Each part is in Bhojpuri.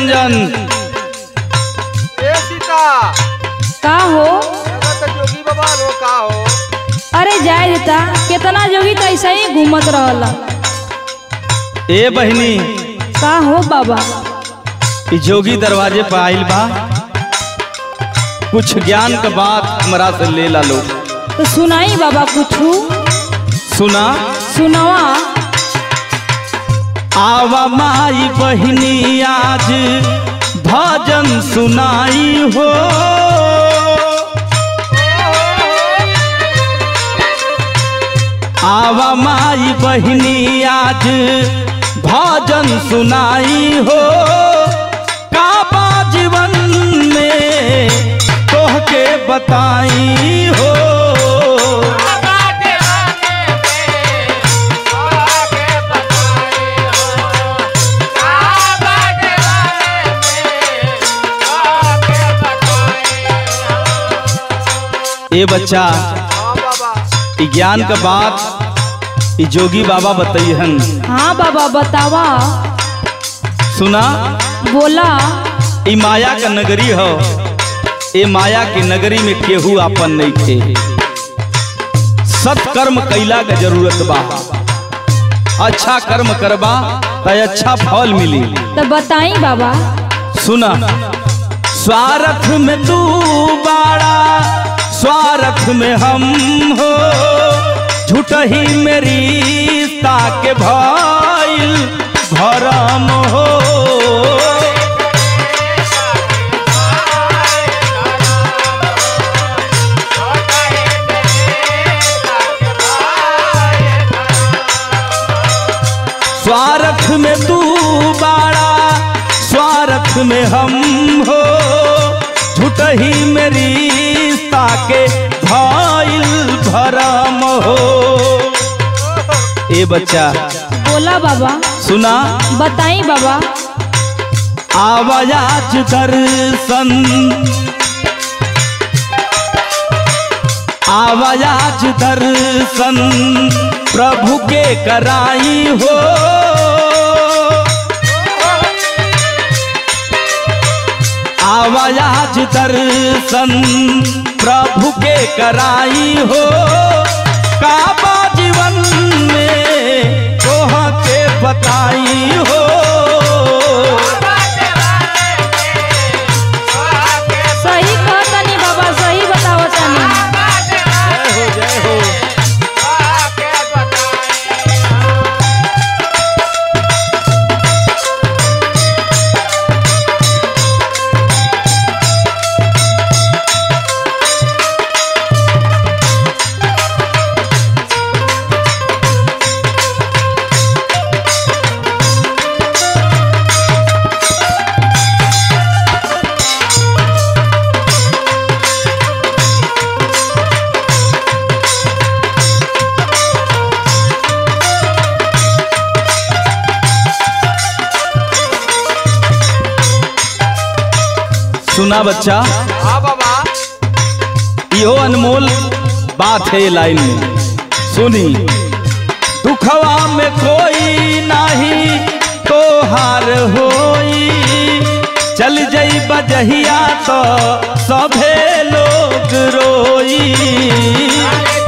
निरंजन ए सीता का हो एगो तो जोगी बाबा लो का हो अरे जाए देता कितना जोगी तो ऐसा ही घूमत रहला ए बहनी का हो बाबा ई जोगी दरवाजे पर आइल बा कुछ ज्ञान का बात हमरा से ले ला लो तो सुनाई बाबा कुछू सुना सुनवा आवा माई बहनी आज भजन सुनाई हो आवा माई बहनी आज भजन सुनाई हो काबा जीवन में तोहके बताई हो ए बच्चा हाँ बाबा ई ज्ञान का बात ई जोगी बाबा बतैहन हाँ बाबा बतावा सुना बोला ई माया का नगरी हो ए माया की नगरी में केहू आपन नहीं थे सत्कर्म कैला का जरूरत बा अच्छा कर्म करबा तो अच्छा फल मिली तो बताई बाबा सुना स्वार्थ में तू बाड़ा स्वार्थ में हम हो झूठ ही मेरी ताके भइल भरम हो स्वार्थ में तू बाड़ा स्वार्थ में हम हो झूठ ही मेरी ताके भइल भरम हो ए बच्चा बोला बाबा सुना बताई बाबा आवाज दर्शन आवाज दर्शन प्रभु के कराई हो आवाज दर्शन प्रभु के कराई हो काबा जीवन में तोह के बताई हो सही कहतनी बाबा सही बतावतनी जय हो जय हो सुना बच्चा हाँ बाबा इहो अनमोल बात है ये लाइन में सुनी दुखवा में कोई नहीं तो हार होई चल जई बजहिया तो सभे लोग रोई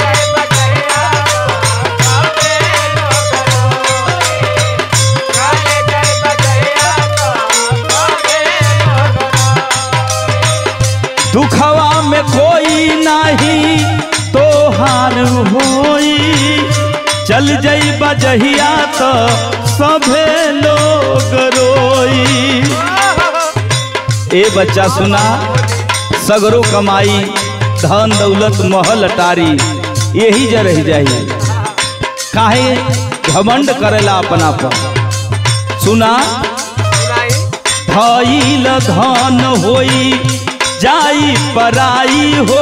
दुखवा में कोई नहीं तो हार होई चल जई बजहिया तो सभे लोग रोई ए बच्चा सुना सगरो कमाई धन दौलत महल अटारी यही जे रह जाई काहे घमंड करेला अपना पर सुना सुनाई भइल धन होई जाई पराई हो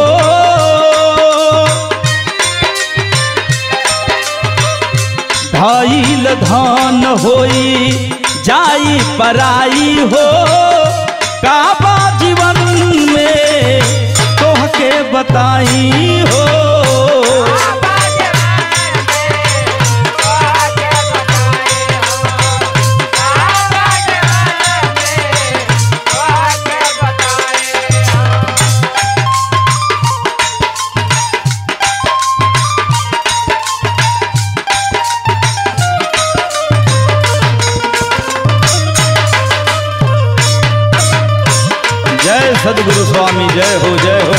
भइल धन होई जाई पराई हो काबा जीवन में तोहके बताई हो सदगुरु स्वामी जय हो जय हो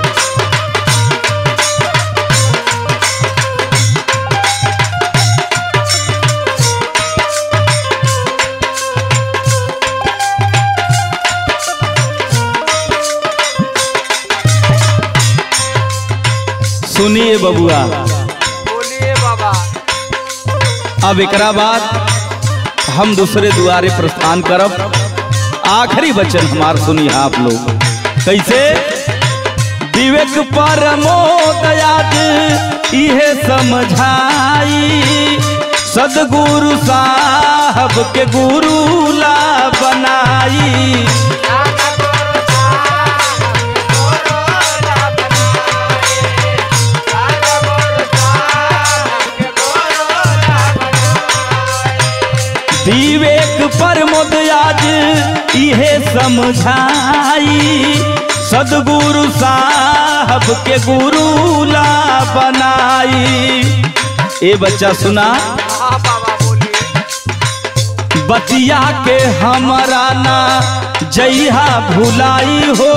सुनिए बबुआ बोलिए बाबा अब एकरा बाद हम दूसरे दुआरे प्रस्थान करब आखिरी वचन हमार सुनिए आप लोग कैसे विवेक परमो दयाज इहे समझाई सदगुरु साहब के गुरु ला बनाई विवेक परमोद आज इहे समझाई सदगुरु साहब के गुरु ला बनाई ए बच्चा सुना हाँ बाबा बोलिए बतिया के हमरा ना जइहा भुलाई हो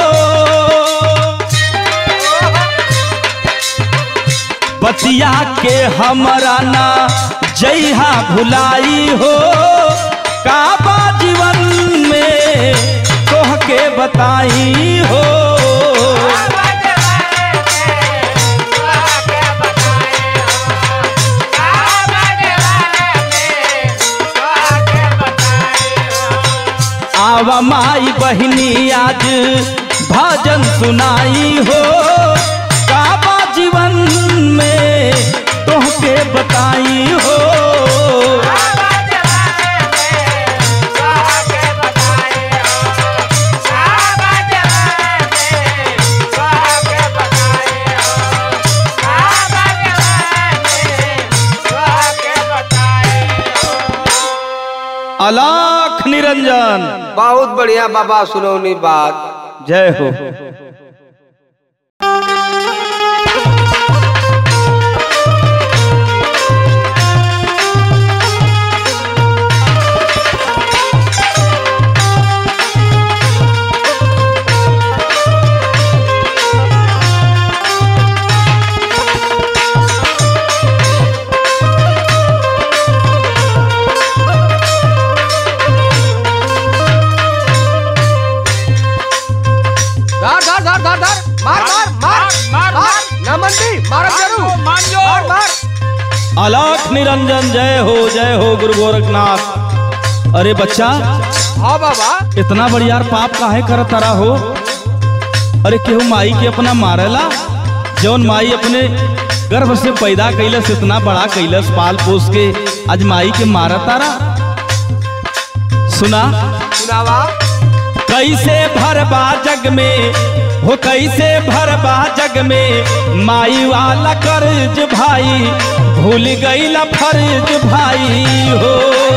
बतिया के हमरा ना जइहा भुलाई हो काबा जीवन में तोह के बताई हो आवा माई बहिनी आज भजन सुनाई हो काबा जीवन में तोह के बताई हो अलाख निरंजन बहुत बढ़िया बाबा सुनौनी बात जय हो धर धर धर धर धर मार मार मार मार मार नमन दी मार जरूर मार मार अलाख निरंजन जय हो जय हो गुरु गोरखनाथ अरे बच्चा हाँ बाबा इतना बढ़िया पाप काहे करत तारा हो अरे केहू माई के अपना मारेला जौन माई अपने गर्भ से पैदा कैलस इतना बड़ा कैलस पाल पोस के आज माई के मारा तारा सुना सुनावा कैसे भरबा जग में हो कैसे भरबा जग में माई वाला कर्ज भाई भूल गईला फर्ज भाई हो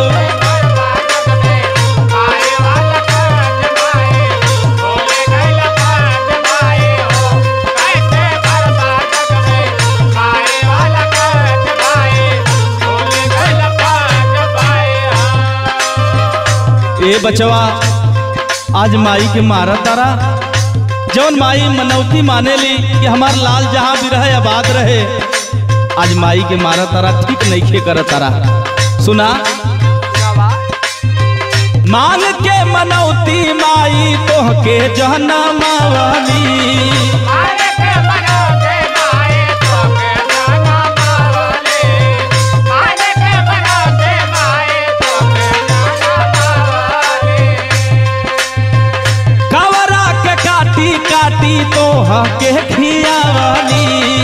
ए बचवा आज माई के मारा तारा जौन माई मनौती माने ली कि हमार लाल जहाँ भी रहे आबाद रहे आज माई के मारा तारा ठीक नहीं खे कर तारा सुना सुनावा मान के मनौती माई तोह के जहना मावाली कवरा के काटी काटी तोह के खियावाली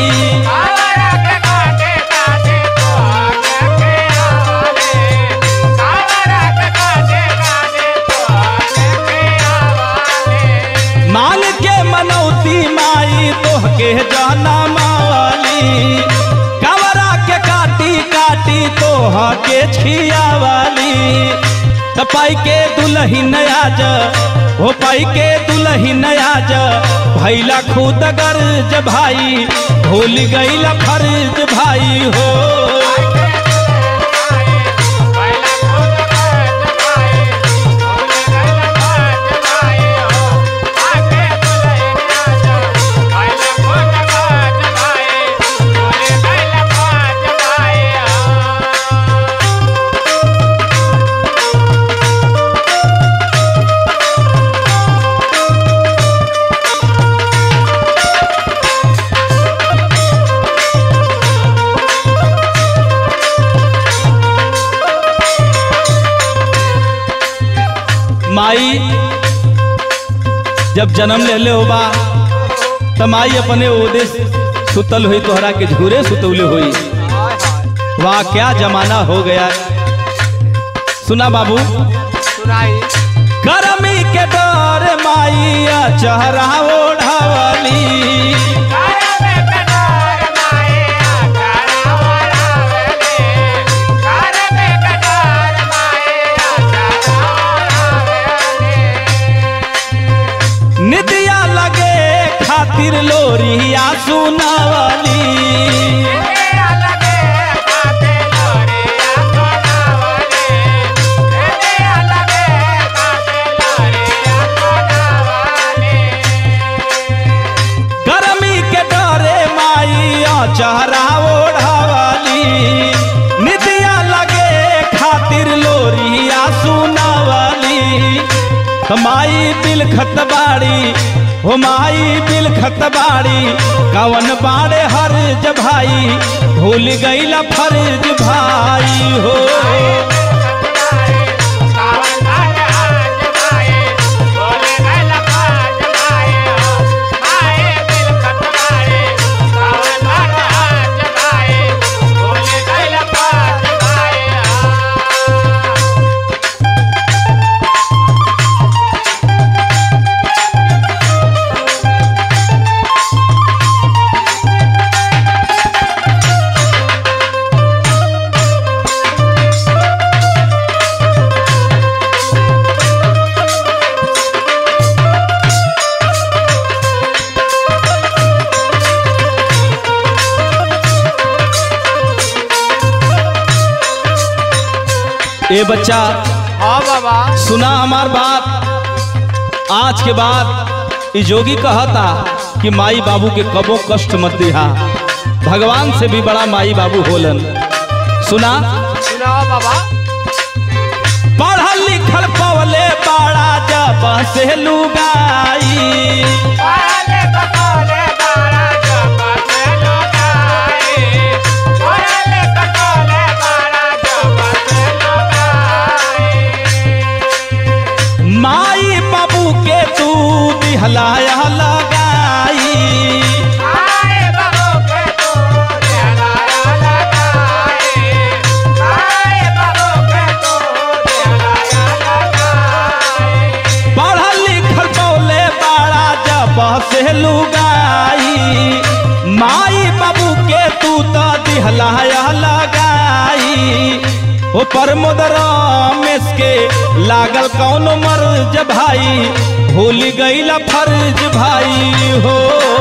मान के मनौती माई तोह के जाना मावाली कवरा के काटी काटी तोह के छियावाली पाई के दुलही नया जा हो पाई के दुलही नया जा भैला खुद गर्ज भाई भूल गईला फर्ज भाई हो जब जन्म ले ले होबा तमाई अपने ओदे सुतल हुई तोहरा के झूरे सुतौले हुई हाय हाय वाह क्या जमाना हो गया सुना बाबू सुनाई गर्मी के डर माइया चेहरा ओढ़ावली निदिया लगे खातिर लोरिया सुनावली गर्मी के डरे माइया चेहरा ओढ़ावली निदिया लगे खातिर लोरिया सुनावली माई बिल खतबाड़ी हो माई बिल खतबाड़ी कवन बाड़े हर्ज भाई भूल गईला फर्ज भाई हो ए बच्चा हाँ बाबा सुना हमार बात आज के बाद ई जोगी कहता कि माई बाबू के कबो कष्ट मत दिहा भगवान से भी बड़ा माई बाबू होलन सुना सुनाओ बाबा पढ़ल लिखल पवले बड़ा जब से लुगाई माई बाबू के तू दिहलाया लगाई पढ़ल लिखल पौले बड़ा जब से लुगाई माई बाबू के तू तो दिहलाया लगाई ओ प्रमोद रमेश के लागल कौन मर्ज भाई भूल गईला फर्ज भाई हो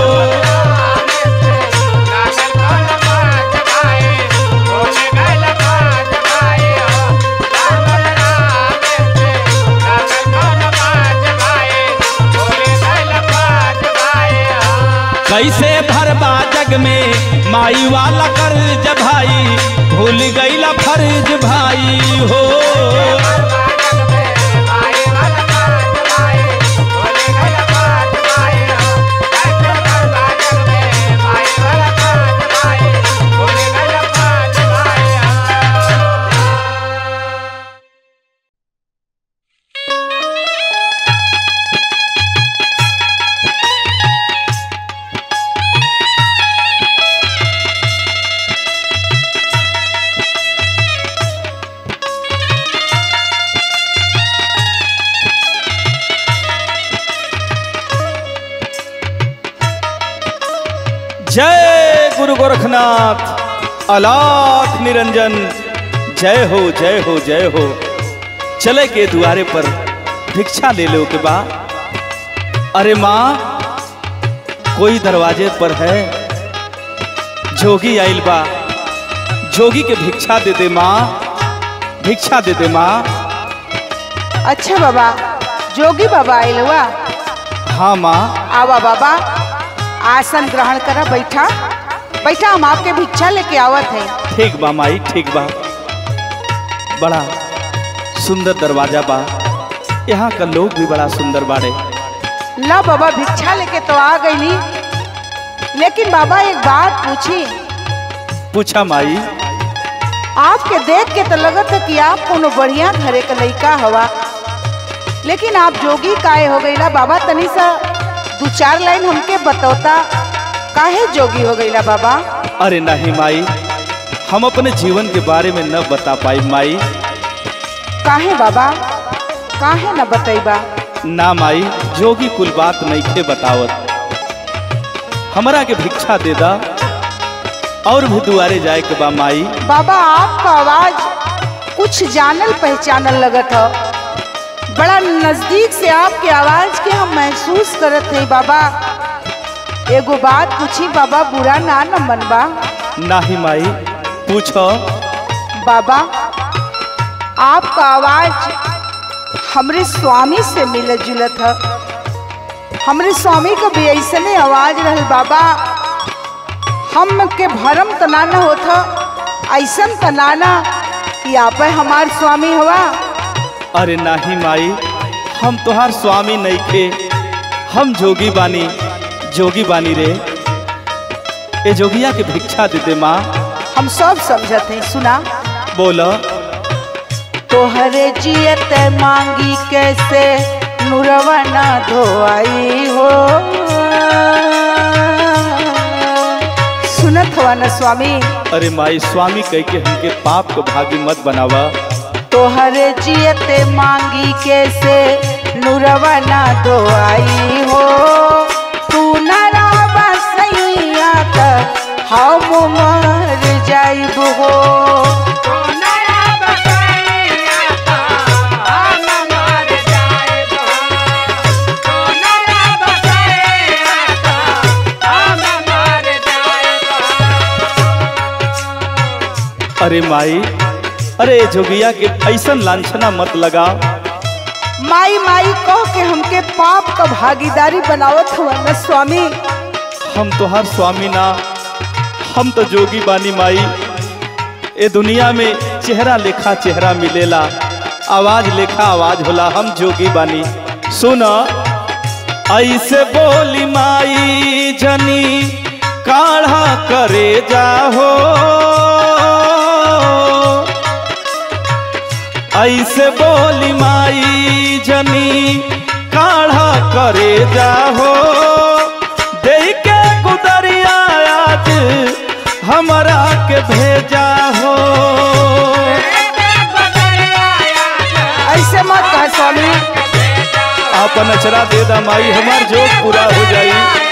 कैसे भरबा जग में माई वाला कर्ज भाई भूल गईला फर्ज भाई हो जय गुरु गोरखनाथ अलाख निरंजन जय हो जय हो जय हो चले के दुआरे पर भिक्षा ले लो के बा अरे माँ कोई दरवाजे पर है जोगी आइल बा जोगी के भिक्षा दे दे माँ भिक्षा दे दे माँ अच्छा बाबा जोगी बाबा आइल हुआ हाँ माँ आवा बाबा आसन ग्रहण करा बैठा बैठा हम आपके भिक्षा लेके आवत है ठीक बा माई ठीक बा बड़ा सुंदर दरवाजा बा यहाँ का लोग भी बड़ा सुंदर बाड़े ला बाबा भिक्षा लेके तो आ गईली लेकिन बाबा एक बात पूछी पूछा माई आपके देख के तो लगत है कि आप कोनो बढ़िया घरे का लड़का हवा लेकिन आप जोगी काहे हो गईला बाबा तनी सा दो चार लाइन हमके बतौता काहे जोगी हो गईला बाबा अरे नहीं माई हम अपने जीवन के बारे में न बता पाई माई काहे बाबा काहे न बतैबा ना माई जोगी कुल बात नहीं के बतावत हमरा के भिक्षा दे दा और भी दुआरे जाए के बा माई बाबा आपका आवाज कुछ जानल पहचानल लगत हो बड़ा नजदीक से आपके आवाज के हम महसूस करत हैं बाबा एगो बात पूछी बाबा बुरा ना न मनबा नाही माई पूछो बाबा आपका आवाज हमरे स्वामी से मिलत जुलत है हमरे स्वामी का भी ऐसने आवाज रहल बाबा हम के भरम तनाना होता ऐसन तनाना कि आप हमार स्वामी हवा अरे नाही माई हम तोहार स्वामी नहीं खे हम जोगी बानी जोगी बानी रे ए जोगिया के भिक्षा दे दे माँ हम सब समझत हैं सुना बोलो तोहरे जियत मांगी कैसे नुरवा ना धोआई हो सुनत हवा न स्वामी अरे माई स्वामी कह के हमके पाप को भागी मत बनावा तोहरे जियते मांगी कैसे नुरवा ना धोआई हो तू न रावा सैया तक हम मर जाइब हो अरे माई अरे ए जोगिया के ऐसन लांछना मत लगा माई माई कह के हमके पाप का भागीदारी बनावत हुआ न स्वामी हम तोहार स्वामी ना हम तो जोगी बानी माई ए दुनिया में चेहरा लेखा चेहरा मिलेला आवाज लेखा आवाज होला हम जोगी बानी सुन ऐसे बोली माई जनी काढ़ा करे जाहो ऐसे बोली माई जनी काढ़ा करे जाहो दे के गुदरिया आज हमरा के भेजा हो ऐसे मत कह स्वामी अपन अचरा दे दा माई हमार जोग पूरा हो जाई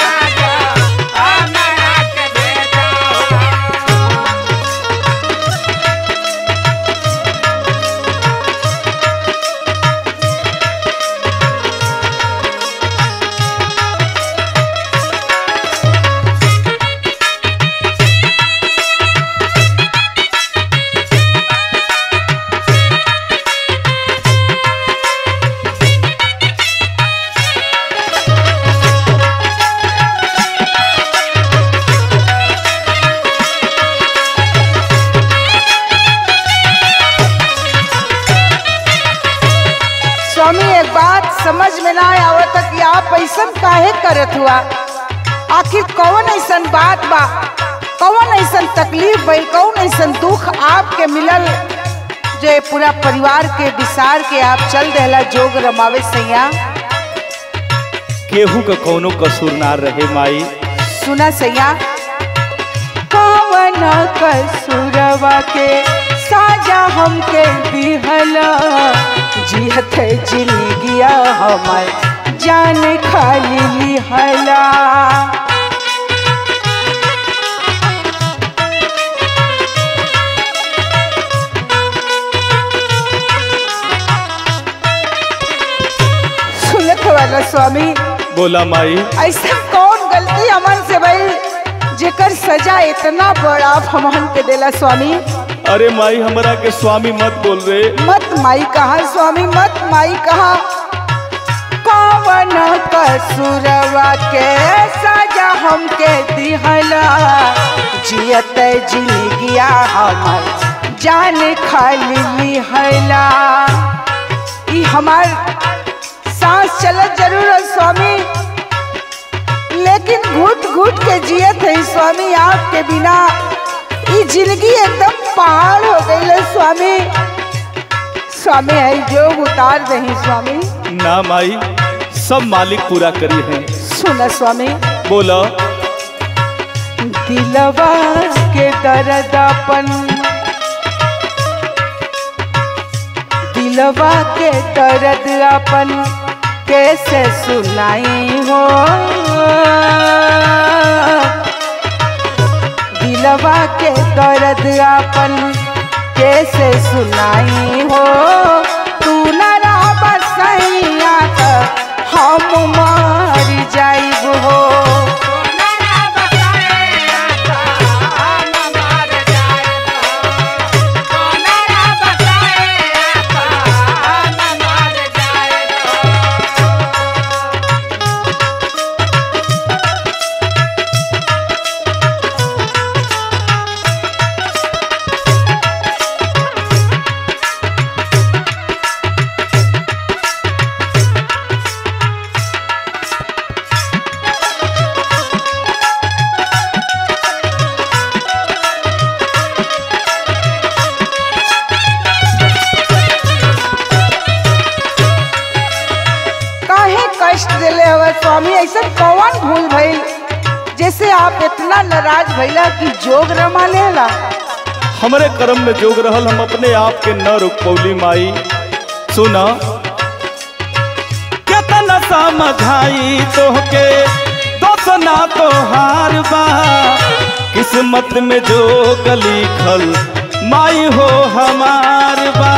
स्वामी एक बात समझ में ना आवत कि आप ऐसा काहे करत हुआ आखिर कौन ऐसन बात बा कौन ऐसन तकलीफ भइल कौन ऐसन दुख आपके मिलल जो ये पूरा परिवार के विसार के आप चल देला जोग रमावे सैया केहू का कौनो कसूर ना रहे माई सुना सैया कौन कसूरवा के साजा हमके दिहला जिहत जिंदगिया हमर जान खाली लिहला सुनत वाला स्वामी बोला माई ऐसा कौन गलती हमन से भइल जेकर सजा इतना बड़ा हमन के देला स्वामी अरे माई हमरा के स्वामी मत बोल रे मत माई कहा स्वामी मत माई कहा कौन कसूरवा के सजा हमके दिहला जियत जिंदगिया हमर जान खाली लिहला ई हमार सांस चलत जरूर है स्वामी लेकिन घुट घुट के जियत है स्वामी आपके बिना ई जिंदगी एकदम पहाड़ हो गई है स्वामी स्वामी है जो उतार दही स्वामी ना माई सब मालिक पूरा करी है सुना स्वामी बोलो दिलवा के दर्द अपन दिलवा के दर्द अपन कैसे सुनाई हो दिलवा के दर्द अपन कैसे सुनाई हो तू न रह सैया हम मर जाइब हो काहे कष्ट दिले हवे स्वामी ऐसा कौन भूल भइल जैसे आप इतना नाराज भइला कि जोग रमा लेला हमरे कर्म में जोग रहल हम अपने आप के न रुक पौली माई सुना केतना समझाई तोहके दोसना तोहार बा किस्मत में जो लिखल माई हो हमार बा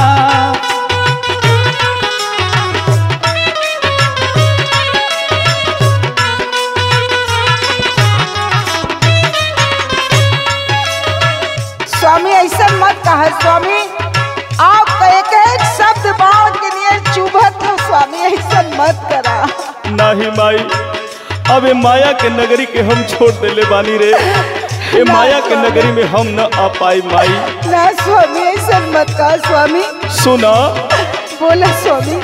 स्वामी ऐसा मत कहा स्वामी आप एक एक शब्द बाण के लिए चुभत हो स्वामी ऐसा मत करा नाही माई अब ए माया के नगरी के हम छोड़ देले बानी रे ए माया के नगरी में हम न आ पाई माई ना स्वामी ऐसा मत कहा स्वामी सुना बोला स्वामी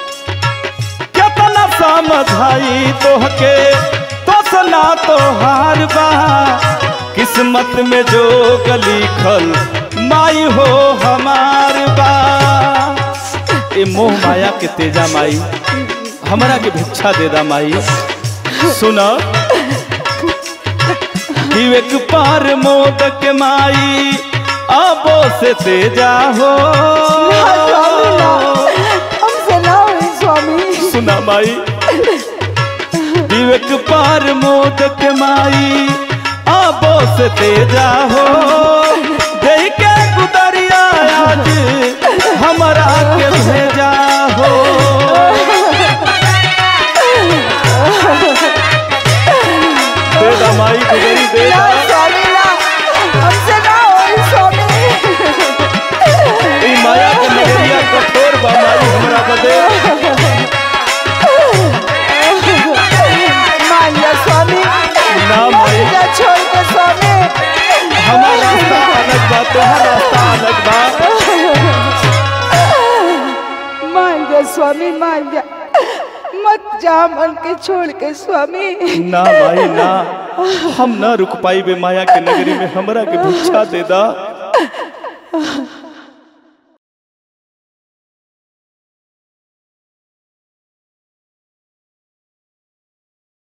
केतना समझाई तोहके तोसना तोहार बा किस्मत में जो लिखल माई हो हमार बा ए मोह माया के तेजा माई हमरा के भिक्षा दे दा माई सुना विवेक पार मोदक माई आबो से तेजा हो ना स्वामी ना हमसे ना हुई स्वामी सुना माई विवेक पार मोदक माई आबो से तेजा हो देई के गुदरिया आज हमरा के भेजा हो दे दा माई गुदरी दे ना दा स्वामी ना हमसे ना हुई स्वामी ई माया के नगरिया कठोर बा माई हमरा बदे मान जा स्वामी ना माई जा छोड़ के स्वामी हमार रास्ता अलग बा तोहर रास्ता अलग बा मान जा स्वामी मान जा मत जा मन के छोड़ के स्वामी ना भाई ना हम ना रुक पाई बे माया के नगरी में हमरा के भिक्षा दे दा